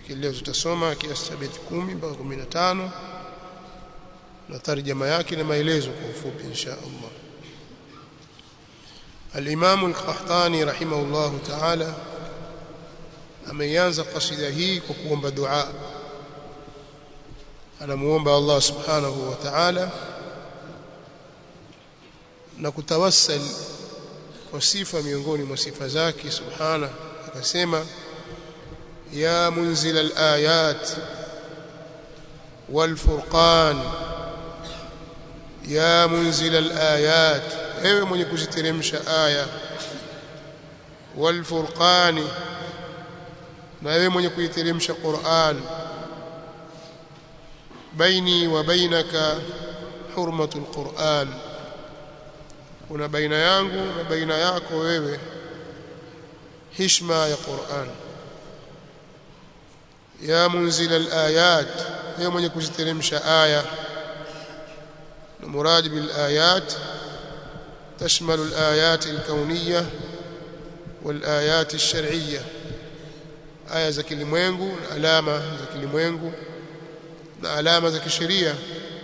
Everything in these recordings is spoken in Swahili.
lakini leo tutasoma kiasi cha beti 10 mpaka 15 na tarjama yake na maelezo kwa ufupi insha Allah الإمام القحطاني رحمه الله تعالى ameanza kasida hii kwa kuomba dua anamuomba Allah subhanahu wa ta'ala na kutawassal kwa sifa miongoni mwa sifa zake subhana akasema ya munzil al-ayat wal furqan ya munzil al-ayat ewe mwenye kuziteremsha aya wal furqani na wewe mwenye kuiteremsha Qur'an baini wa bainaka hurmatul Qur'an kuna baina yangu na baina yako wewe hishma ya Qur'an ya munzil al-ayat wewe mwenye kuziteremsha aya na murad bil ayat تشمل الآيات الكونية والآيات الشرعية aya za kilimwengu na alama za kilimwengu na alama za kisheria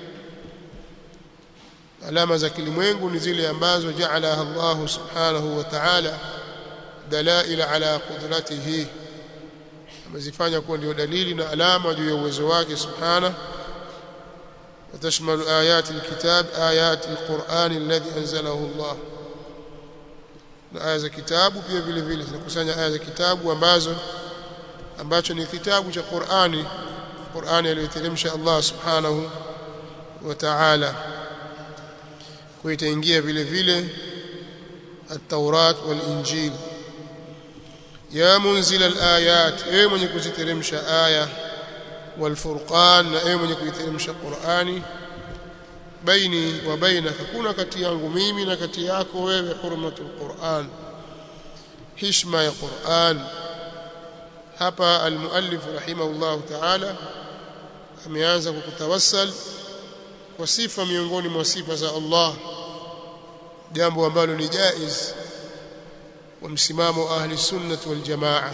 alama za kilimwengu ni zile ambazo jaalaha Allah subhanahu wa ta'ala dalaila ala qudratihi amezifanya kuwa ndio dalili na alama juu ya uwezo wake subhanahu وتشمل آيات الكتاب آيات القرآن الذي أنزله الله na aya za kitabu pia vile vile zinakusanya aya za kitabu ambazo ambacho ni kitabu cha Qur'ani Qur'ani aliyoteremsha Allah subhanahu wa ta'ala kuitaingia vile vile at-Taurat wal-Injil ya munzil al-ayat ewe mwenye kuziteremsha aya wal-Furqan na ewe mwenye kuiteremsha Qur'ani baini wa bainaka kuna kati yangu mimi na kati yako wewe hurmatul Qur'an hishma ya Qur'an hapa almuallif rahimahullah ta'ala ameanza kwa kutawassal kwa sifa miongoni mwa sifa za Allah jambo ambalo ni jaiz wa msimamo ahli sunnah wal jamaa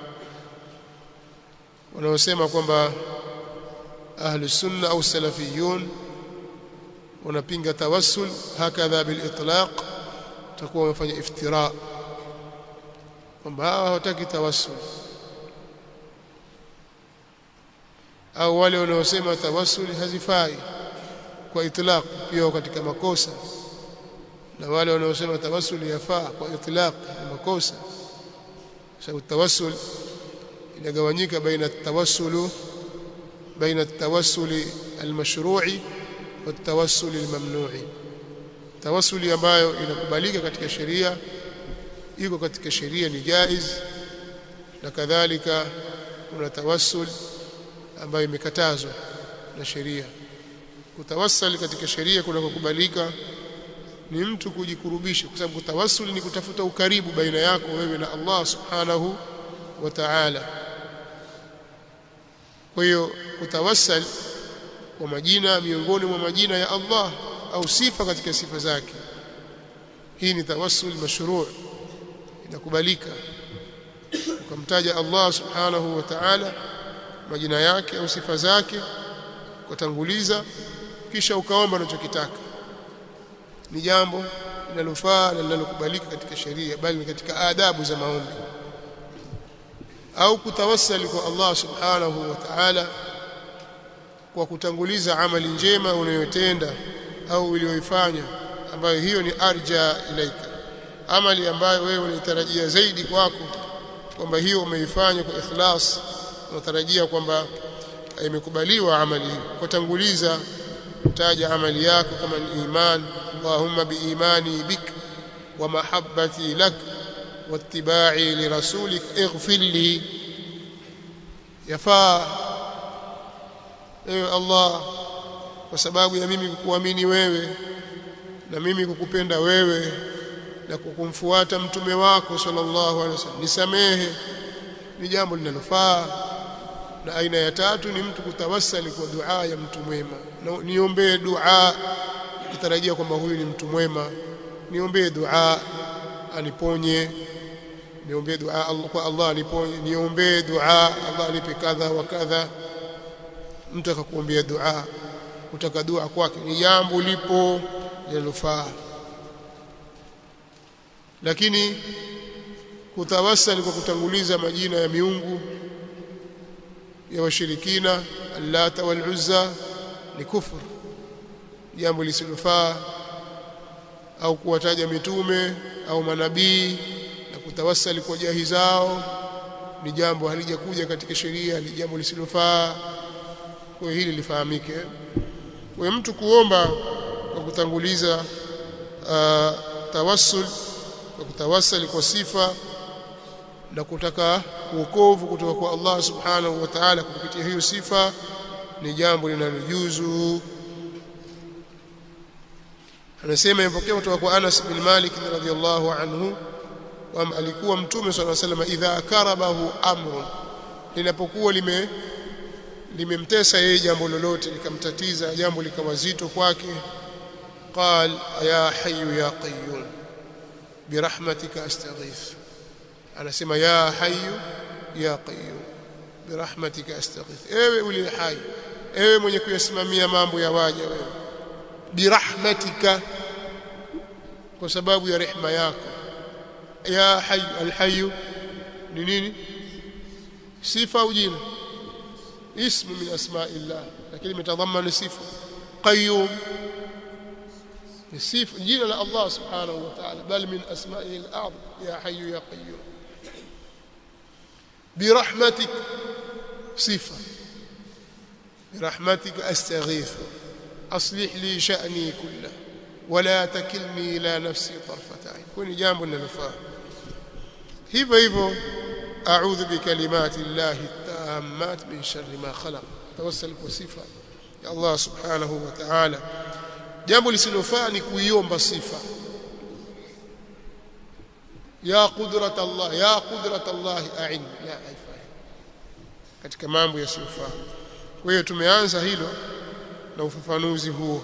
wanaosema kwamba ahli sunna au salafiyun wanapinga tawassul hakadha bil itlaq takuwa wamefanya iftira kwamba hawa hawataki tawassul au wale wanaosema tawassuli hazifai kwa itlaq pia katika makosa na wale wanaosema tawassuli yafaa kwa itlaq ni makosa sababu tawassul inagawanyika baina tawassulu baina at-tawassuli al-mashru'i wa at-tawassuli al-mamnu'i tawassuli ambayo inakubalika katika sheria iko katika sheria ni jaiz na kadhalika kuna tawassul ambayo imekatazwa na sheria kutawassal katika sheria kuna kukubalika ni mtu kujikurubisha kwa sababu kutawassul ni kutafuta ukaribu baina yako wewe na Allah subhanahu wa ta'ala kwa hiyo kutawassal kwa majina miongoni mwa majina ya Allah au sifa katika sifa zake hii ni tawassul mashru' inakubalika ukamtaja Allah subhanahu wa ta'ala majina yake au sifa zake kutanguliza kisha ukaomba unachokitaka ni jambo linalofaa na linalokubalika katika sheria bali ni katika adabu za maombi au kutawassali kwa Allah subhanahu wa ta'ala kwa kutanguliza amali njema unayotenda au uliyoifanya ambayo hiyo ni arja ilaika amali ambayo wewe unaitarajia zaidi kwako kwamba hiyo umeifanya kwa ikhlas unatarajia kwamba imekubaliwa amali hiyo kutanguliza kutaja amali yako kama ni iman Allahumma biimani bik wa mahabbati lak wattiba'i lirasulik ighfir li yafaa ewe Allah kwa sababu ya mimi kukuamini wewe na mimi kukupenda wewe na kukumfuata mtume wako sallallahu alaihi wasallam nisamehe ni jambo linalofaa na aina ya tatu ni mtu kutawassali kwa dua ya mtu mwema na niombee dua kitarajia kwamba huyu ni mtu mwema niombee dua aniponye niombee dua Allah kwa Allah niponye niombee dua Allah nipe kadha wa kadha mtu akakuombea dua kutaka dua kwake ni jambo lipo linalofaa lakini kutawassali kwa kutanguliza majina ya miungu ya washirikina allata wal uzza ni kufur jambo lisilofaa au kuwataja mitume au manabii na kutawassali kwa jahi zao ni jambo halijakuja katika sheria ni jambo lisilofaa kwa hili lifahamike kwa mtu kuomba kwa kutanguliza uh, tawassul kwa kutawassali kwa sifa na kutaka uokovu kutoka kwa Allah subhanahu wa ta'ala kupitia hiyo sifa ni jambo linalojuzu anasema impokea kutoka kwa Anas bin Malik radhiyallahu anhu kwamba alikuwa mtume sallallahu alayhi wasallam idha karabahu amrun linapokuwa lime limemtesa yeye jambo lolote likamtatiza jambo likawa zito kwake qal ya hayyu ya qayyum birahmatika astaghith anasema ya hayyu ya qayyum birahmatika astaghith ewe uli hai ewe mwenye kuyasimamia mambo ya waja wewe birahmatika kwa sababu ya rehema yako ya hayyu alhayyu ni nini sifa au jina اسم من اسماء الله لكن يتضمن صفه قيوم الصفه جينا الله سبحانه وتعالى بل من اسمائه الاعظم يا حي يا قيوم برحمتك صفه برحمتك استغيث اصلح لي شاني كله ولا تكلني الى نفسي طرفه عين كوني جambo linalofaa hivyo hivyo a'udhu bikalimati llahi التامات من شر ما خلق توسل بصفه يا الله سبحانه وتعالى jambo lisilofaa ni kuiomba sifa ya qudrat Allah ya qudrat Allah a'in la haifai katika mambo yasiyofaa kwa hiyo tumeanza hilo na ufafanuzi huo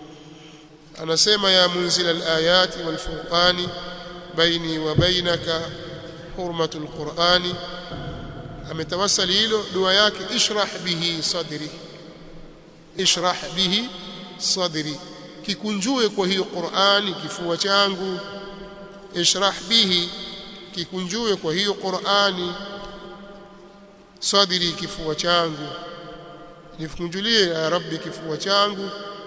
anasema ya munzil al-ayati wal furqani baini wa bainaka hurmatul qur'ani ametawasali hilo dua yake ishrah bihi sadri ishrah bihi sadri kikunjue kwa hiyo Qur'ani kifua changu ishrah bihi kikunjue kwa hiyo Qur'ani sadri kifua changu nifunjulie ya rabbi kifua changu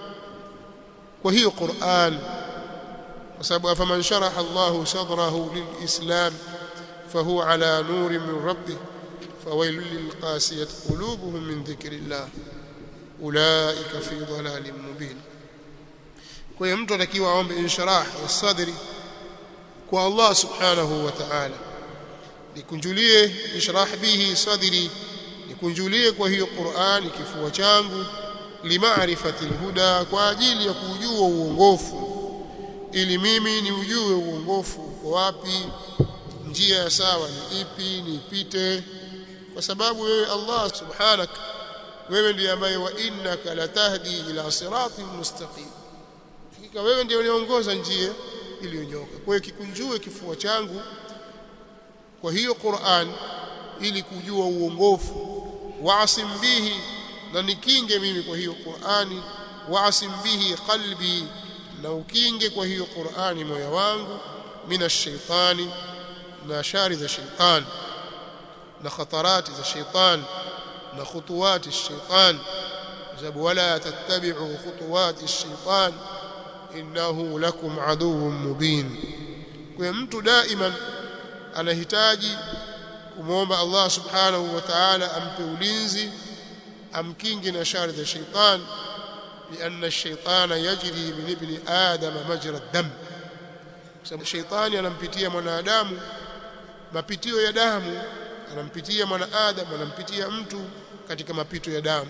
kwa hiyo Qur'an kwa sababu afaman sharaha Allahu sadrahu lilislam fahuwa ala nurin min rabbih فويل للقاسية قلوبهم من ذكر الله أولئك في ضلال مبين kwa hiyo mtu atakiwa aombe insharah ya sadri kwa Allah subhanahu wa ta'ala nikunjulie ishrah bihi sadri nikunjulie kwa hiyo Qur'ani kifua changu limaarifati alhuda kwa ajili ya kujua uongofu ili mimi ni ujue uongofu uko wapi njia ya sawa ni ipi niipite kwa sababu wewe Allah subhanak wewe ndiye ambaye wa innaka latahdi ila siratin mustaqim hakika wewe ndiye uniongoza njia iliyonyoka kwa hiyo kikunjue kifua changu kwa hiyo Qur'an ili kujua uongofu waasim bihi na nikinge mimi kwa hiyo Qur'ani waasim bihi qalbi na ukinge kwa hiyo Qur'ani moyo wangu minash shaitani na shari za shaitani na khatarati za shaitan na khutuwati shaitan sababu wala tattabi'u khutuwati shaitan innahu lakum aduwwun mubin kwa mtu daiman anahitaji kumwomba Allah subhanahu wa ta'ala ampe ulinzi amkingi na shari za shaitan لأن الشيطان يجري من ابن آدم مجرى الدم sababu shaitani anampitia mwanadamu mapitio ya damu anampitia mwanadamu anampitia mtu katika mapito ya damu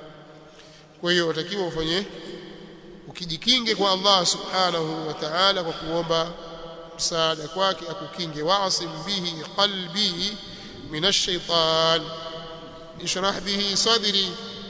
kwa hiyo watakiwa ufanye ukijikinge kwa Allah subhanahu wa ta'ala kwa kuomba msaada kwake akukinge waasim bihi qalbi minash shaitan ishrah bihi sadri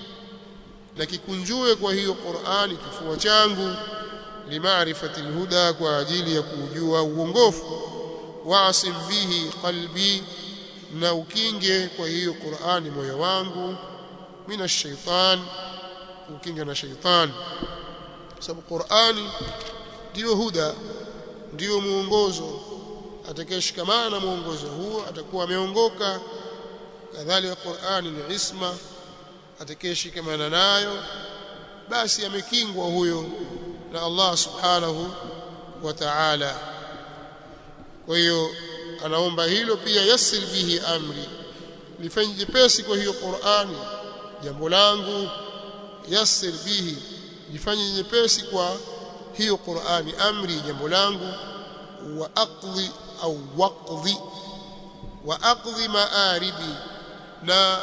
na kikunjue kwa hiyo Qur'ani kifua changu limaarifati alhuda kwa ajili ya kujua uongofu waasim bihi qalbi na ukinge kwa hiyo Qur'ani moyo wangu mina shaitan ukinge na shaitan sababu Qur'ani ndio huda ndio muongozo atakayeshikamana na muongozo huo atakuwa ameongoka kadhalika Qur'ani ni isma atakayeshikamana nayo basi amekingwa huyo na Allah subhanahu wa ta'ala kwa hiyo anaomba hilo pia yasir bihi amri lifanye jepesi kwa hiyo Qur'ani jambo langu yasir bihi jifanye nyepesi kwa hiyo Qur'ani amri jambo langu wa aqdi au waqdi wa aqdi maaribi na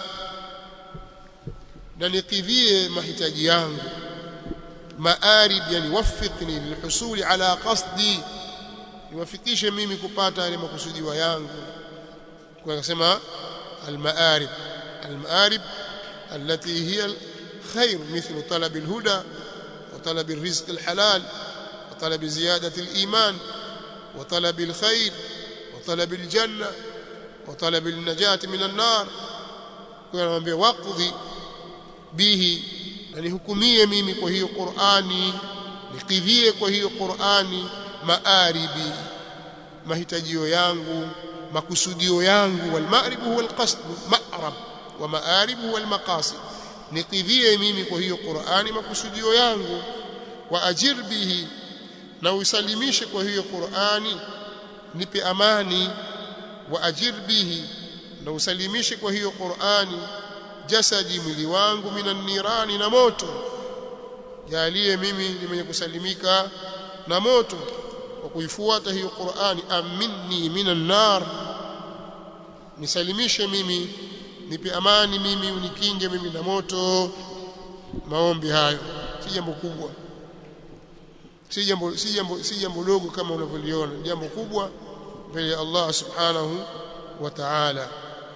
na nikidhie mahitaji yangu maarib yani wafiqni lilhusuli ala qasdi niwafikishe mimi kupata yale makusudiwa yangu kwa kusema almaarib almaarib التي هي الخير مثل طلب الهدى وطلب الرزق الحلال وطلب زيادة الإيمان وطلب الخير وطلب الجنة وطلب النجاة من النار كنا وقضي به yani hukumie mimi kwa hiyo Qur'ani nikidhie kwa hiyo Qur'ani maaribi mahitajio yangu makusudio yangu wal ma'rib huwa al qasd ma'rab wa ma'arib huwa al maqasid nikidhie mimi kwa hiyo Qur'ani makusudio yangu wa ajir bihi na usalimishe kwa hiyo Qur'ani nipe amani wa ajir bihi na usalimishe kwa hiyo Qur'ani jasadi mwili wangu minan nirani na moto jalie mimi ni mwenye kusalimika na moto kwa kuifuata hiyo Qur'ani aminni minan nar nisalimishe mimi nipe amani mimi unikinge mimi na moto maombi hayo si jambo kubwa si jambo si jambo si jambo dogo kama unavyoliona jambo kubwa mbele ya Allah subhanahu wa ta'ala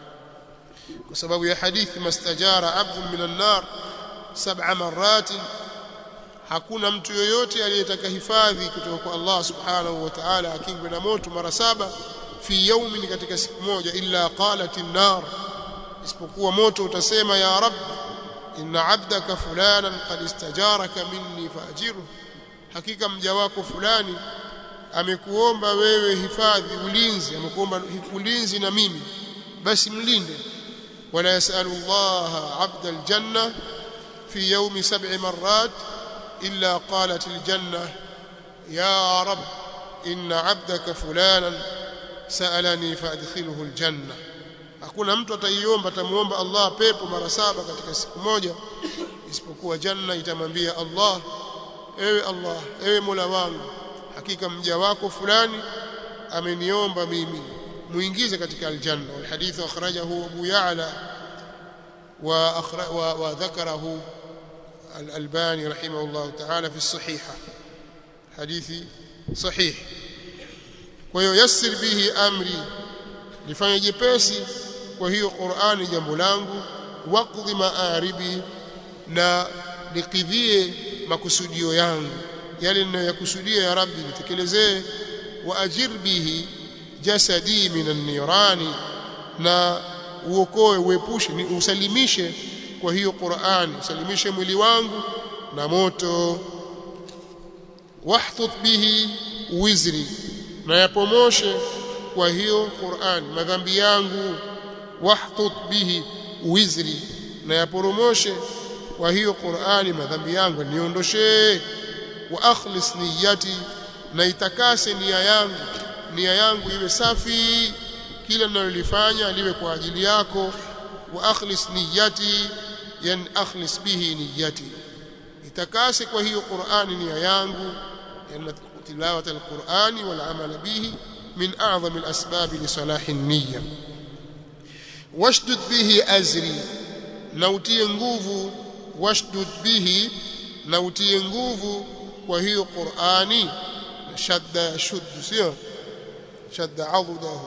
kwa sababu ya hadithi mastajara abdun minan nar sab'a marrat hakuna mtu yoyote aliyetaka hifadhi kutoka kwa Allah subhanahu wa ta'ala akingwe na moto mara saba fi yawmin katika siku moja illa qalat an-nar isipokuwa moto utasema ya rab inna abdaka fulanan qad istajaraka minni faajiru hakika mja wako fulani amekuomba wewe hifadhi ulinzi amekuomba ulinzi na mimi basi mlinde ولا يسأل الله عبد الجنة في يوم سبع مرات إلا قالت الجنة يا رب إن عبدك فلانا سألني فأدخله الجنة hakuna mtu ataiomba atamuomba Allah pepo mara saba katika siku moja isipokuwa janna itamwambia Allah ewe Allah ewe Mola wangu hakika mja wako fulani ameniomba mimi muingize katika aljanna walhadith akhrajahu Abu Ya'la wa wa dhakarahu al-Albani rahimahullah ta'ala fi as-sahiha hadithi sahih kwa hiyo yassir bihi amri lifanye jepesi kwa hiyo Qur'ani jambo langu waqdi maaribi na nikidhie makusudio yangu yale ninayokusudia ya rabbi nitekelezee wa ajir bihi jasadi minan nirani na uokoe uepushe ni usalimishe kwa hiyo Qur'ani usalimishe mwili wangu na moto wahtut bihi wizri na yapomoshe kwa hiyo Qur'ani madhambi yangu wahtut bihi wizri na yaporomoshe kwa hiyo Qur'ani madhambi yangu niondoshe wa akhlis niyati na itakase nia yangu nia yangu iwe safi kila ninalolifanya liwe kwa ajili yako wa akhlis niyati yan akhlis bihi niyati itakase kwa hiyo Qur'ani nia yangu yan tilawat alqur'ani wal amal bihi min a'zam alasbab li salah an-niyya washdud bihi azri na utie nguvu washdud bihi na utie nguvu kwa hiyo Qur'ani shadda yashuddu sio shadda adudahu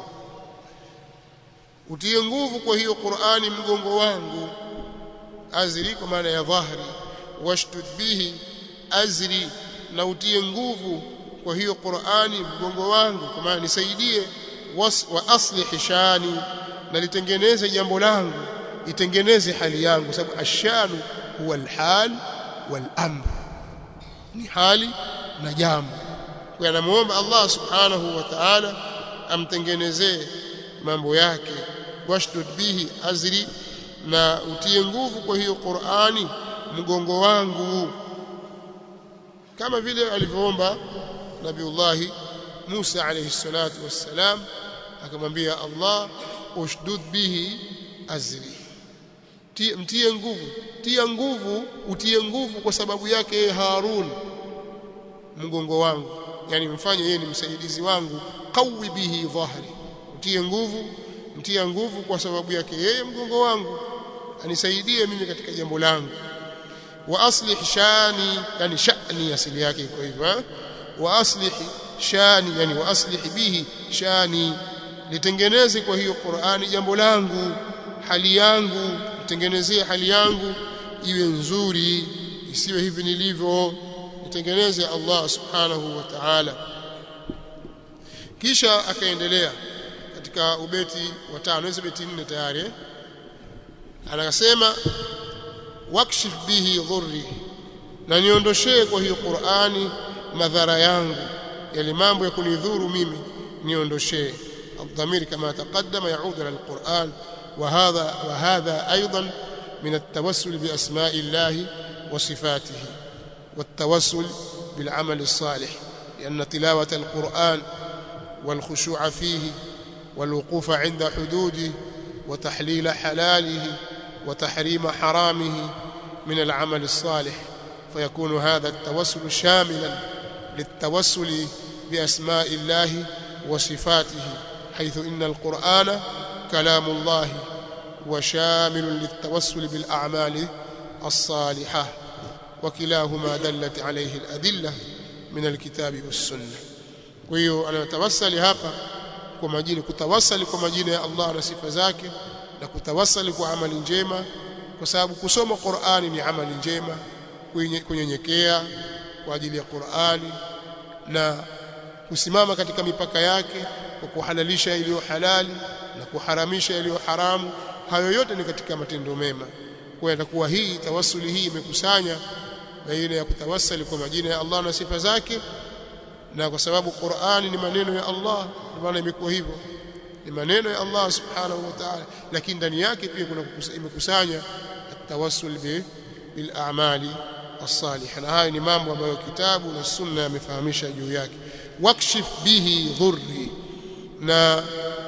utie nguvu kwa hiyo Qur'ani mgongo wangu azri kwa maana ya dhahri washdud bihi azri na utie nguvu kwa hiyo Qur'ani mgongo wangu kwa maana nisaidie wa aslih shani na litengeneze jambo langu itengeneze hali yangu sababu ashanu huwa alhal wal amr ni hali na jambo kwa anamuomba Allah subhanahu wa ta'ala amtengenezee mambo yake washdud bihi azri na utie nguvu kwa hiyo Qur'ani mgongo wangu kama vile alivyoomba Nabiullah Musa alayhi salatu wassalam akamwambia Allah ushdud bihi azri tie, mtie nguvu tia nguvu utie nguvu kwa sababu yake Harun mgongo wangu yani mfanye yeye ni msaidizi wangu qawi bihi dhahri utie nguvu mtia nguvu kwa sababu yake yeye mgongo wangu anisaidie mimi katika jambo langu wa aslih shani yani shani asili yake iko hivyo wa aslih shani yani wa aslih bihi shani litengeneze kwa hiyo Qur'ani jambo langu hali yangu nitengenezee hali yangu iwe nzuri isiwe hivi nilivyo nitengeneze Allah subhanahu wa ta'ala kisha akaendelea katika ubeti wa tano hizo beti nne tayari eh? anasema wakshif bihi dhurri na niondoshee kwa hiyo Qur'ani madhara yangu yale mambo ya kunidhuru mimi niondoshee الضمير كما تقدم يعود على القرآن وهذا وهذا أيضا من التوسل بأسماء الله وصفاته والتوسل بالعمل الصالح لأن تلاوة القرآن والخشوع فيه والوقوف عند حدوده وتحليل حلاله وتحريم حرامه من العمل الصالح فيكون هذا التوسل شاملا للتوسل بأسماء الله وصفاته حيث إن القرآن كلام الله وشامل للتوسل بالأعمال الصالحة وكلاهما دلت عليه الأدلة من الكتاب والسنة وهي أنا أتوسل هapa kwa majina kutawasali kwa majina ya Allah na sifa zake na kutawasali kwa amali njema kwa sababu kusoma Qur'ani ni amali njema kunyenyekea kwa ajili ya Qur'ani na kusimama katika mipaka yake kwa kuhalalisha iliyo halali na kuharamisha iliyo haramu hayo yote ni katika matendo mema kwa itakuwa hii tawassuli hii imekusanya baina ya kutawassali kwa majina ya Allah na sifa zake na kwa sababu Qur'ani ni maneno ya Allah ndio maana imekuwa hivyo ni maneno ya Allah subhanahu wa ta'ala lakini ndani yake pia kuna imekusanya atawassul bi bil a'mali as-salihah na haya ni mambo ambayo kitabu na sunna yamefahamisha juu yake wakshif bihi dhurri na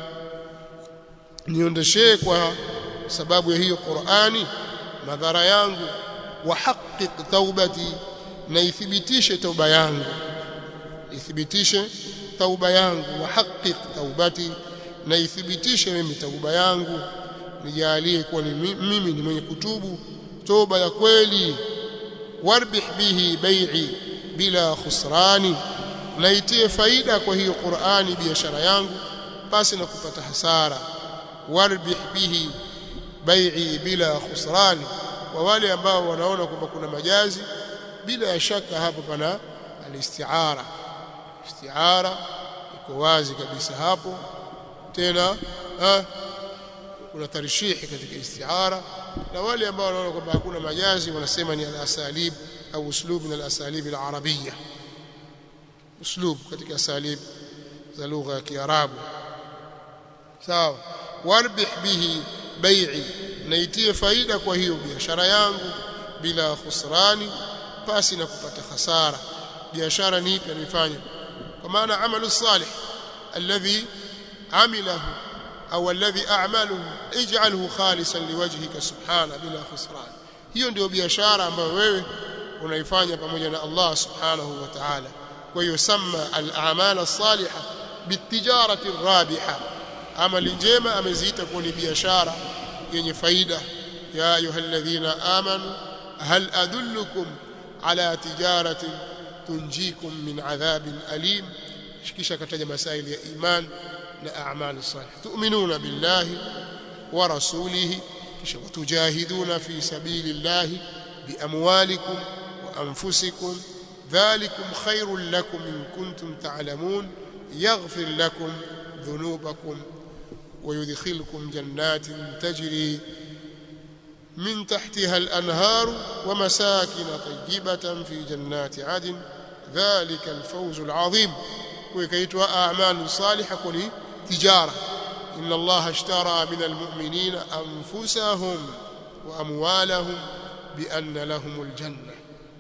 niondeshee kwa sababu ya hiyo Qur'ani madhara yangu wa haqqiq taubati na ithibitishe tauba yangu ithibitishe tauba yangu wa haqqiq taubati na ithibitishe mimi tauba yangu nijalie kuwa ni mimi ni mwenye kutubu toba ya kweli warbih bihi bai'i bila khusrani na itie faida kwa hiyo Qur'ani biashara yangu basi na kupata hasara warbih bihi bai'i bila khusrani kwa wale ambao wanaona kwamba kuna majazi bila ya shaka hapo pana alistiara istiara iko wazi kabisa hapo tena ha, kuna tarishihi katika istiara na wale ambao wanaona kwamba hakuna majazi wanasema ni al-asalib au uslub min al-asalib al-arabiyya uslub katika asalib za lugha ya Kiarabu sawa warbih bihi bai'i naitie faida kwa hiyo biashara yangu bila khusrani pasi na kupata hasara biashara ni ipi anifanya kwa maana amalu salih alladhi amilahu au alladhi a'maluhu ij'alhu khalisan liwajhika subhana bila khusran hiyo ndio biashara ambayo wewe unaifanya pamoja na Allah subhanahu wa ta'ala kwa hiyo sama al-a'mal as-salihah bitijarati rabiha amali njema ameziita kuwa ni biashara yenye faida ya ayyuhalladhina amanu hal adullukum ala tijaratin tunjikum min adhabin alim kisha kataja masaili ya iman na a'mal salih tu'minuna billahi wa rasulihi kisha watujahiduna fi sabilillahi biamwalikum wa anfusikum dhalikum khairul lakum in kuntum ta'lamun yaghfir lakum ذنوبكم ويدخلكم جنات تجري من تحتها الأنهار ومساكن طيبة في جنات عدن ذلك الفوز العظيم وكيتوا أعمال صالحة كوني تجارة إن الله اشترى من المؤمنين أنفسهم وأموالهم بأن لهم الجنة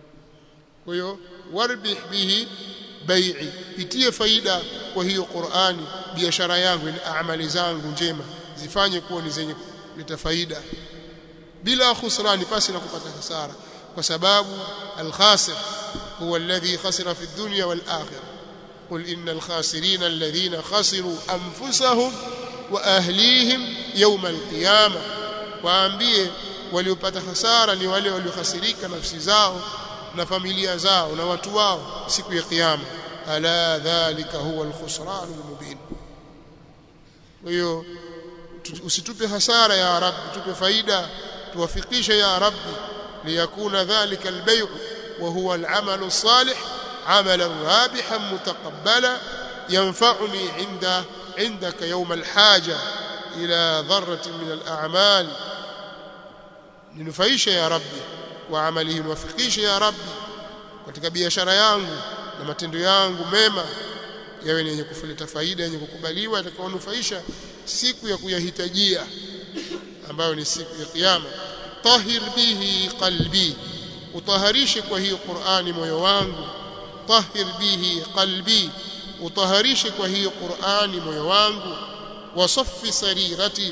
ويو واربح به bai'i itie faida kwa hiyo Qur'ani biashara yangu ni amali zangu njema zifanye kuwa ni zenye kuleta faida bila khusrani pasi na kupata hasara kwa sababu al-khasir huwa alladhi khasira fi dunya wal akhirah قل إن الخاسرين الذين خسروا أنفسهم وأهليهم يوم القيامة waambie waliopata hasara ni wale waliokhasirika nafsi zao na familia zao na watu wao siku ya kiyama ala dhalika huwa alkhusran almubin hiyo usitupe hasara ya rabbi tupe faida tuwafikishe ya rabbi liyakuna dhalika albay' wa huwa al'amal الصالح عملا رابحا متقبلا ينفعني عند عندك يوم الحاجه الى ذره من الاعمال ninufaishe ya rabbi wa amalihi niwafikishe ya rabbi katika biashara yangu na matendo yangu mema yawe ni yenye kuleta faida yenye kukubaliwa itakayonufaisha siku ya kuyahitajia ambayo ni siku ya kiyama tahir bihi qalbi utaharishe kwa hiyo Qur'ani moyo wangu tahir bihi qalbi utaharishe kwa hiyo Qur'ani moyo wangu wasaffi sarirati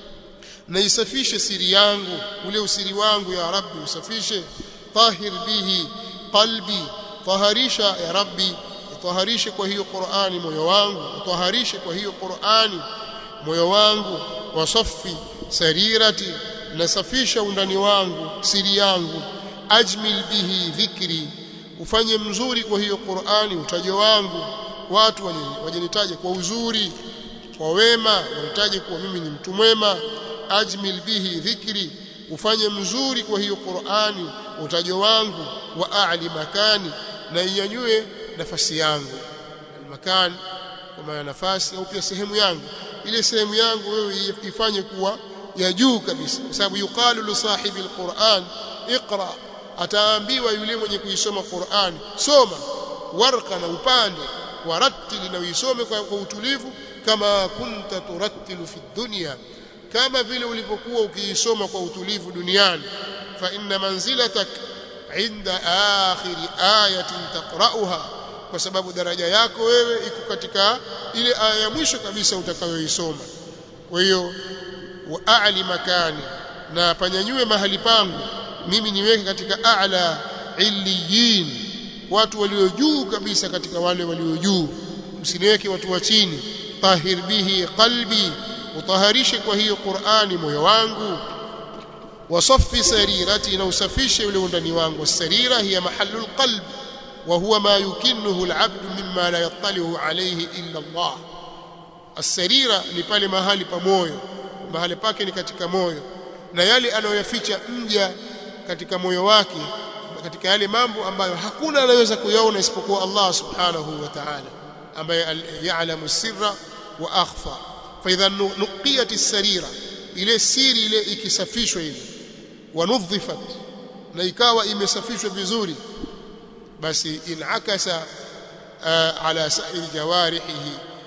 na isafishe siri yangu ule usiri wangu ya rabbi usafishe tahir bihi qalbi taharisha ya rabbi taharishe kwa hiyo Qur'ani moyo wangu taharishe kwa hiyo Qur'ani moyo wangu wasaffi sarirati nasafisha undani wangu siri yangu ajmil bihi dhikri ufanye mzuri kwa hiyo Qur'ani utajo wangu watu wajenitaje kwa uzuri kwa wema wanitaje kuwa mimi ni mtu mwema ajmil bihi dhikri ufanye mzuri kwa hiyo Qur'ani utajo wangu wa a'li makani na inyanyue nafasi yangu almakan kwa maana nafasi au pia sehemu yangu ile sehemu yangu wewe ifanye kuwa ya juu kabisa kwa sababu yuqalu li sahibi alquran iqra ataambiwa yule mwenye kuisoma Qur'an soma warqa na upande warattili na uisome kwa, kwa utulivu kama kunta turattilu fi dunya kama vile ulivyokuwa ukiisoma kwa utulivu duniani fa inna manzilatak inda akhir ayatin taqra'uha kwa sababu daraja yako wewe iko katika ile aya ya mwisho kabisa utakayoisoma kwa hiyo wa a'li makani na panyanyue mahali pangu mimi niweke katika a'la illiyin watu walio juu kabisa katika wale walio juu msiniweke watu wa chini tahir bihi qalbi utaharishe kwa hiyo Qur'ani moyo wangu wasaffi sarirati na usafishe ule undani wangu sarira hiya mahallu alqalb wa huwa ma yukinnuhu alabdu mimma la yattalihu alayhi illa Allah as-sarira ni pale mahali pa moyo mahali pake ni katika moyo na yale anayoyaficha mja katika moyo wake katika yale mambo ambayo hakuna anayeweza kuyaona isipokuwa Allah subhanahu wa ta'ala ambaye ya'lamu sirra wa akhfa fa idha nuqiyat as-sarira ile siri ile ikisafishwa ile wanudhifat na ikawa imesafishwa vizuri basi inakasa uh, ala sa'ir jawarihi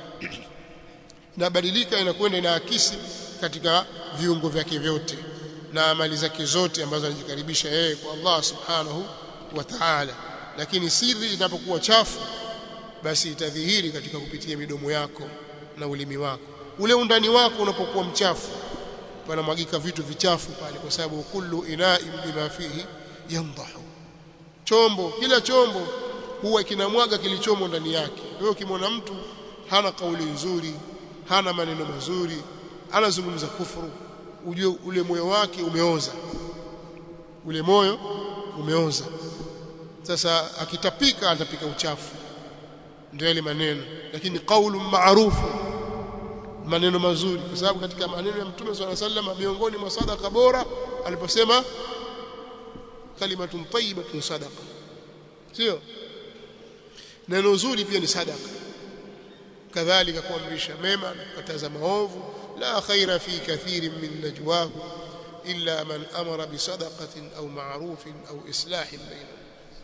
inabadilika inakwenda inaakisi katika viungo vyake vyote na amali zake zote ambazo anajikaribisha yeye kwa Allah subhanahu wa ta'ala lakini siri inapokuwa chafu basi itadhihiri katika kupitia midomo yako na ulimi wako ule undani wako unapokuwa mchafu panamwagika vitu vichafu pale kwa sababu kullu ina'in bima fihi yandahu chombo kila chombo huwa kinamwaga kilichomo ndani yake wewe ukimwona mtu hana kauli nzuri hana maneno mazuri anazungumza kufuru ujue ule moyo wake umeoza ule moyo umeoza sasa akitapika atapika uchafu ndio ile maneno lakini qaulu maarufu maneno mazuri kwa sababu katika maneno ya mtume swalla sallam miongoni mwa sadaka bora aliposema kalimatun tayyibatun sadaqa sio neno zuri pia ni sadaka kadhalika kuamrisha mema na kukataza maovu la khaira fi kathirin min najwahu illa man amara bisadaqatin au ma'rufin au islahin bainahum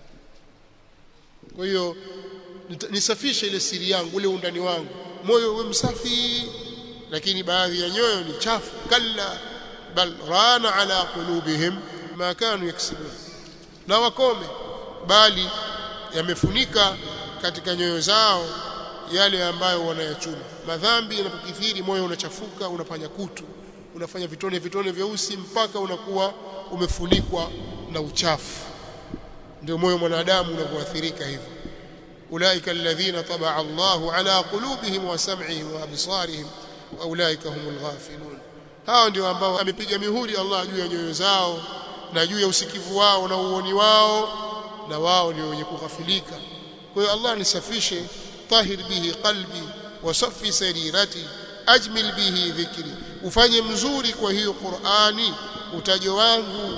kwa hiyo nisafishe ile siri yangu ule undani wangu moyo uwe msafi lakini baadhi ya nyoyo ni chafu kalla bal rana ala qulubihim ma kanu yaksibun na wakome bali yamefunika katika nyoyo zao yale ambayo wanayachuma madhambi yanapokithiri moyo unachafuka unafanya kutu unafanya vitone vitone vyeusi mpaka unakuwa umefunikwa na uchafu ndio moyo mwanadamu unavyoathirika hivyo ulaika alladhina tabaa Allahu ala qulubihim wa sam'ihim wa absarihim wa ulaika humul ghafilun hao ndio ambao amepiga mihuri Allah juu ya nyoyo zao na juu ya usikivu wao na uoni wao na wao ndio wenye kughafilika kwa hiyo Allah nisafishe tahir bihi qalbi wa safi sarirati ajmil bihi dhikri ufanye mzuri kwa hiyo Qur'ani utajo wangu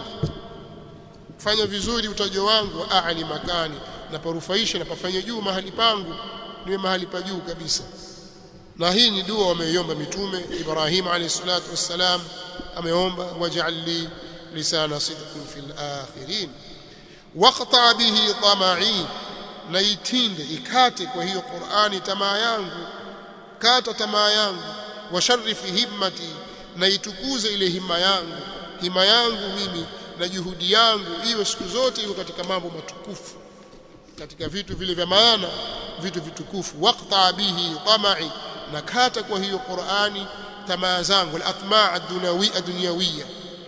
fanya vizuri utajo wangu wa aali makani na parufaisha na pafanye juu mahali pangu niwe mahali pa juu kabisa na hii ni dua wameiomba mitume Ibrahim alayhi salatu wassalam ameomba waj'al li lisana sidqin fil akhirin waqta bihi tama'i na itinde ikate kwa hiyo Qur'ani tamaa yangu kata tamaa yangu washarifi himmati na itukuze ile hima yangu hima yangu mimi na juhudi yangu iwe siku zote iko katika mambo matukufu katika vitu vile vya maana vitu vitukufu waqta bihi tama'i na kata kwa hiyo Qur'ani tamaa zangu al-atma' ad-dunawi ad-dunyawiyya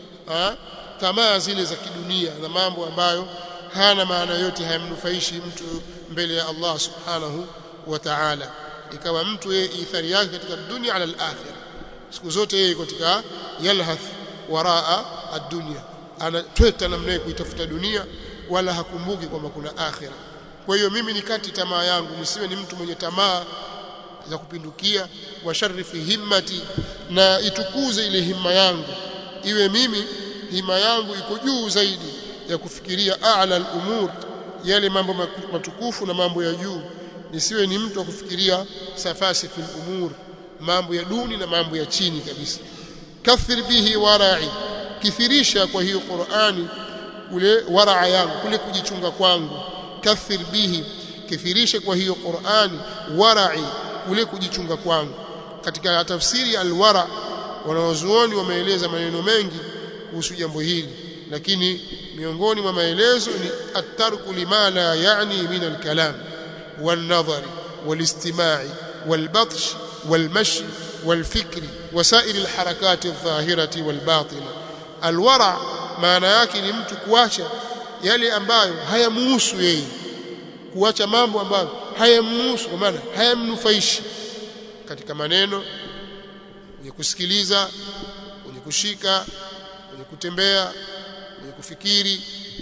tamaa zile za kidunia na mambo ambayo hana maana yote hayamnufaishi mtu mbele ya Allah subhanahu wa ta'ala ikawa mtu yeye ithari yake katika dunia ala al-akhirah siku zote yeye katika yalhath waraa ad-dunya anatweta namna kuitafuta dunia wala hakumbuki kwamba kuna akhira kwa hiyo mimi nikati tamaa yangu nisiwe ni mtu mwenye tamaa za kupindukia wa sharifi himmati na itukuze ile himma yangu iwe mimi hima yangu iko juu zaidi ya kufikiria a'la al-umur yale mambo matukufu na mambo ya juu nisiwe ni mtu wa kufikiria safasi fil umur mambo ya duni na mambo ya chini kabisa kathir bihi wara'i kithirisha kwa hiyo Qur'ani ule waraa yangu kule kujichunga kwangu kathir bihi kithirisha kwa hiyo Qur'ani wara'i ule kujichunga kwangu katika tafsiri alwara wanawazuoni wameeleza maneno mengi kuhusu jambo hili lakini miongoni mwa maelezo ni at-tarku lima la yani min al-kalam wal-nadhar wal-istima'i wal-batsh wal-mashi wal-fikri wasairi al-harakati adh-dhahirati wal-batina al-wara maana yake ni mtu kuacha yale ambayo hayamuhusu yeye kuacha mambo ambayo hayamhusu kwa maana hayamnufaishi katika maneno kwenye kusikiliza kwenye kushika kwenye kutembea kwenye kufikiri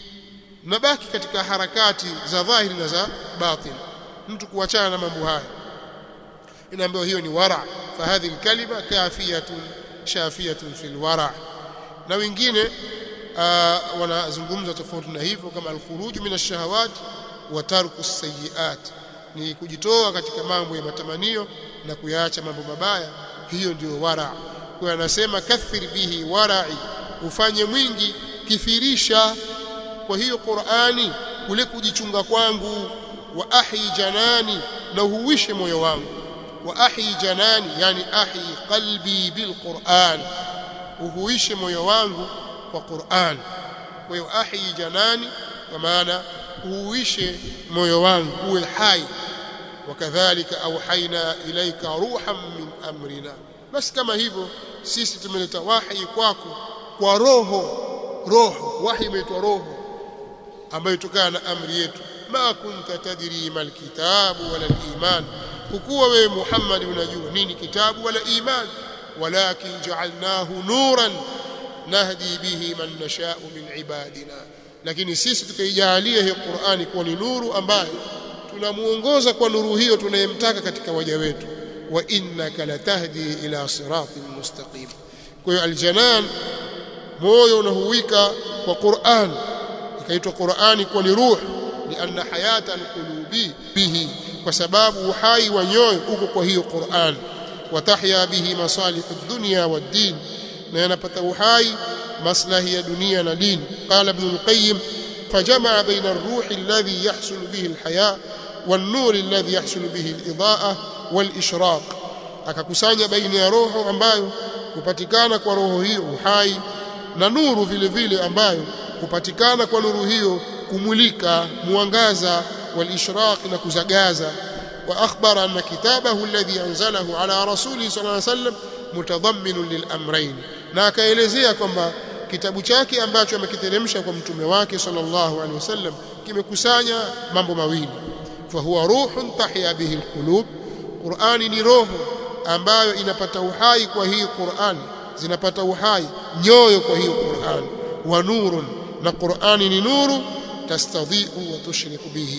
nabaki katika harakati za dhahiri na za batin mtu kuachana na mambo haya inaambiwa hiyo ni wara fa hadhihi kalima kafiyatun shafiyatun fil wara na wengine wanazungumza tofauti na hivyo kama al-khuruj min ash-shahawat wa tarku as-sayyi'at ni kujitoa katika mambo ya matamanio na kuyaacha mambo mabaya hiyo ndio wara kwa anasema kathir bihi wara'i ufanye mwingi kithirisha kwa hiyo Qur'ani kule kujichunga kwangu wa ahi janani na huwishe moyo wangu wa ahi janani yani ahi qalbi bil Qur'an uhuishe moyo wangu kwa Qur'an kwa hiyo ahi janani kwa maana uhuishe moyo wangu uwe hai wakadhalika auhaina ilaika ruhan min amrina basi kama hivyo sisi tumeleta wahi kwako kwa roho roho wahi imeitwa roho ambayo itokana na amri yetu ma kunta tadri mal kitabu wala iman hukuwa wewe Muhammad unajua nini kitabu wala iman walakin ja'alnahu nuran nahdi bihi man nasha'u min ibadina lakini sisi tukaijalia hii Qur'ani kuwa ni nuru ambayo tunamuongoza kwa nuru hiyo tunayemtaka katika waja wetu wa innaka latahdi ila siratin mustaqim kwa hiyo aljanan moyo unahuwika kwa Qur'an ikaitwa Qur'ani kwa ni ruh lianna hayata alqulubi bihi kwa sababu uhai wa nyoyo uko kwa hiyo Qur'an watahya bihi masalih ad-dunya wad-din na yanapata uhai maslahi ya dunia na dini qala ibn al-qayyim فجمع بين الروح الذي يحصل به الحياة والنور الذي يحصل به الإضاءة والإشراق akakusanya baina ya roho ambayo hupatikana kwa roho hiyo uhai na nuru vile vile ambayo hupatikana kwa nuru hiyo kumulika mwangaza walishraq na kuzagaza wa akhbara anna kitabahu alladhi anzalahu ala rasuli sallallahu alayhi wasallam mutadhammin lilamrayn na akaelezea kwamba kitabu chake ambacho amekiteremsha kwa mtume wake sallallahu alaihi wasallam kimekusanya mambo mawili fa huwa ruhun tahya bihi alqulub qurani ni roho ambayo inapata uhai kwa hii qurani zinapata uhai nyoyo kwa hiyo qurani wa nurun na qurani ni nuru tastadhi'u wa tushriku bihi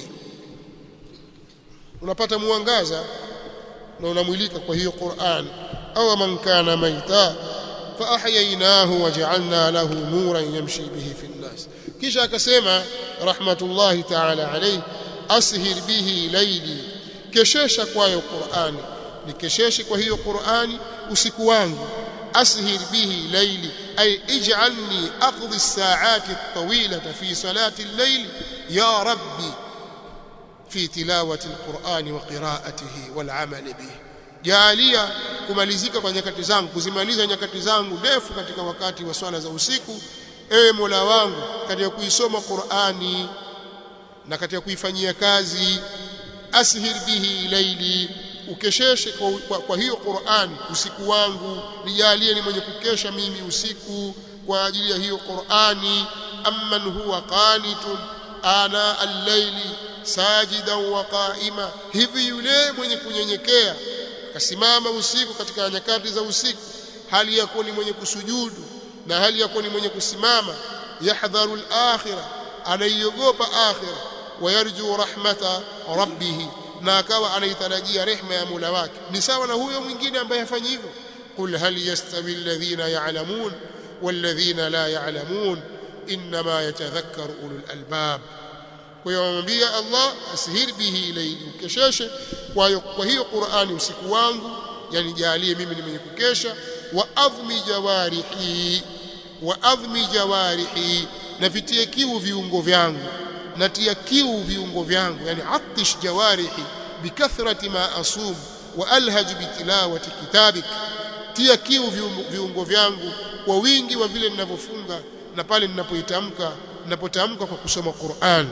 unapata mwangaza na unamwilika kwa hiyo qurani au man kana maita فأحييناه وجعلنا له نورا يمشي به في الناس kisha akasema rahmatullahi ta'ala alayhi ashir bihi layli keshesha kwayo Qur'ani nikesheshe kwa hiyo Qur'ani usiku wangu ashir bihi layli ay ij'alni aqdi as-sa'ati at-tawilata fi salati al-layl ya rabbi fi tilawati al-Qur'ani wa qira'atihi wal 'amali bihi jaalia kumalizika kwa nyakati zangu kuzimaliza nyakati zangu ndefu katika wakati wa swala za usiku ewe Mola wangu katika kuisoma Qur'ani na katika kuifanyia kazi ashir bihi laili ukesheshe kwa, kwa, kwa hiyo Qur'ani usiku wangu nijalie ni mwenye kukesha mimi usiku kwa ajili ya hiyo Qur'ani amman huwa qanitun ana al-laili sajidan wa qa'ima hivi yule mwenye kunyenyekea akasimama usiku katika nyakati za usiku hali ya kuwa ni mwenye kusujudu na hali ya kuwa ni mwenye kusimama yahdharu al-akhirah anaiogopa akhirah wayarju rahmata rabbih na akawa anaitarajia rehema ya Mola wake ni sawa na huyo mwingine ambaye hafanyi hivyo qul hal yastawi alladhina ya'lamun walladhina la ya'lamun inma yatadhakkaru ulul albab kwa hiyo amwambia Allah asihir bihi ilayhi ukesheshe kwa hiyo kwa hiyo Qur'ani usiku wangu yani jalie mimi ni mwenye kukesha wa adhmi jawarihi wa adhmi jawarihi na vitie kiu viungo vyangu natia kiu viungo vyangu yani atish jawarihi bikathrati ma asum wa alhaj bitilawati kitabik tia kiu viungo vyangu kwa wingi wa vile ninavyofunga na pale ninapoitamka ninapotamka kwa kusoma Qur'an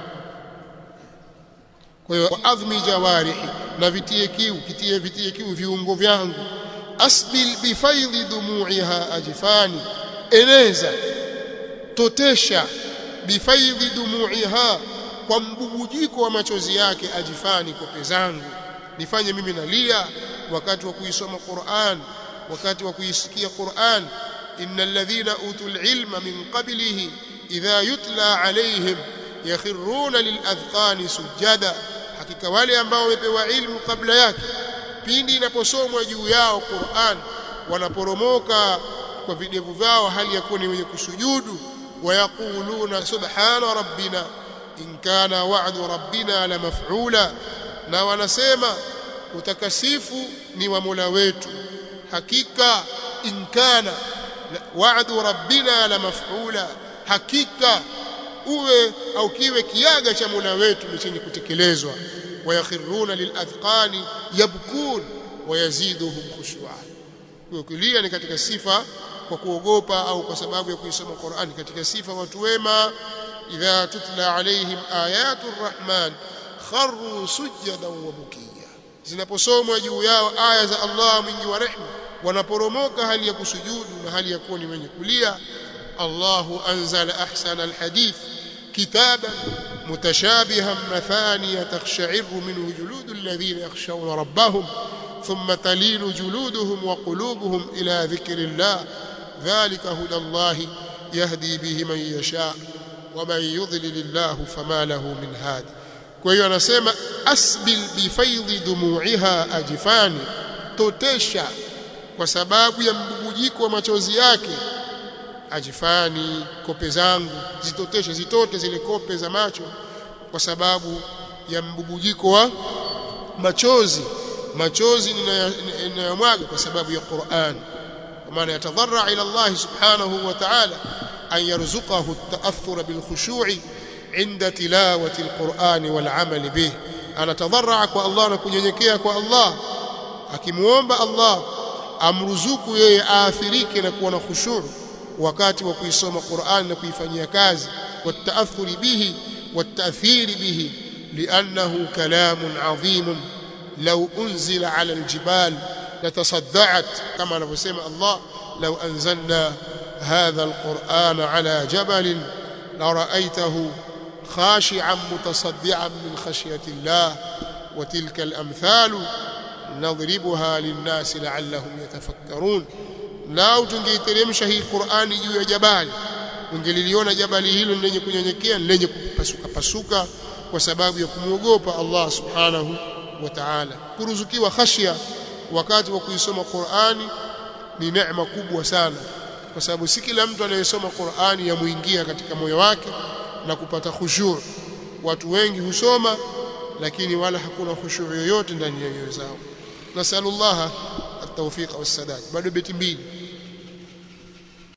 kwa hiyo adhmi jawarihi na vitie kiu kitie vitie kiu viungo vyangu asbil bifaidhi dumu'iha ajfani eneza totesha bifaidhi dumu'iha kwa mbubujiko wa machozi yake ajifani kope zangu nifanye mimi nalia wakati wa kuisoma Qur'an wakati wa kuisikia Qur'an innal ladhina utul ilma min qablihi idha yutla alayhim yakhiruna liladhqani sujada hakika wale ambao wamepewa ilmu kabla yake pindi inaposomwa juu yao Qur'an wanaporomoka kwa videvu vyao hali ya kuwa ni wenye kusujudu wayaquluna subhana rabbina in kana wa'du rabbina la maf'ula na wanasema utakasifu ni wa Mola wetu hakika in kana wa'du rabbina la maf'ula hakika uwe au kiwe kiaga cha Mola wetu ni chenye kutekelezwa wayakhiruna liladhqani yabkun wayaziduhum khushu'a kulia ni katika sifa kwa kuogopa au kwa sababu ya kuisoma Qur'an katika sifa watu wema idha tutla alaihim ayatu rrahman kharru sujadan wa bukiya zinaposomwa juu yao aya za Allah mwingi wa rehma wanaporomoka hali ya kusujudu na hali ya kuwa ni wenye kulia الله أنزل أحسن الحديث كتابا متشابها مثانية تخشعر منه جلود الذين يخشون ربهم ثم تلين جلودهم وقلوبهم إلى ذكر الله ذلك هدى الله يهدي به من يشاء ومن يضلل الله فما له من هاد kwa anasema asbil bifaidhi dumu'iha ajfani totesha kwa sababu ya mbubujiko wa machozi yake ajifani kope zangu zitoteshe zitote zile kope za macho kwa sababu ya mbubujiko wa machozi machozi ninayomwaga kwa sababu ya Qur'an kwa maana yatadharra ila Allah subhanahu wa ta'ala an yarzuqahu at-ta'athur bil khushu'i inda tilawati al-Qur'an wal 'amal bih anatadharra kwa Allah na kunyenyekea kwa Allah akimuomba Allah amruzuku yeye aathirike na kuwa na khushu' wakati wa kuisoma Qur'an na kuifanyia kazi والتأثر به والتأثير به لأنه كلام عظيم لو أنزل على الجبال لتصدعت كما نفسم الله لو أنزلنا هذا القرآن على جبل لرأيته خاشعا متصدعا من خشية الله وتلك الأمثال نضربها للناس لعلهم يتفكرون لا تنجيترمش هي القرآن جوا جبال ungeliliona jabali hilo lenye kunyenyekea lenye kupasuka pasuka kwa sababu ya kumwogopa Allah subhanahu wa ta'ala kuruzukiwa khashia wakati wa kuisoma Qur'ani ni neema kubwa sana kwa sababu si kila mtu anayesoma Qur'ani yamuingia katika moyo wake na kupata khushu' watu wengi husoma lakini wala hakuna khushu' yoyote ndani ya nyoyo zao nasallallahu at-tawfiq was-sadad bado beti mbili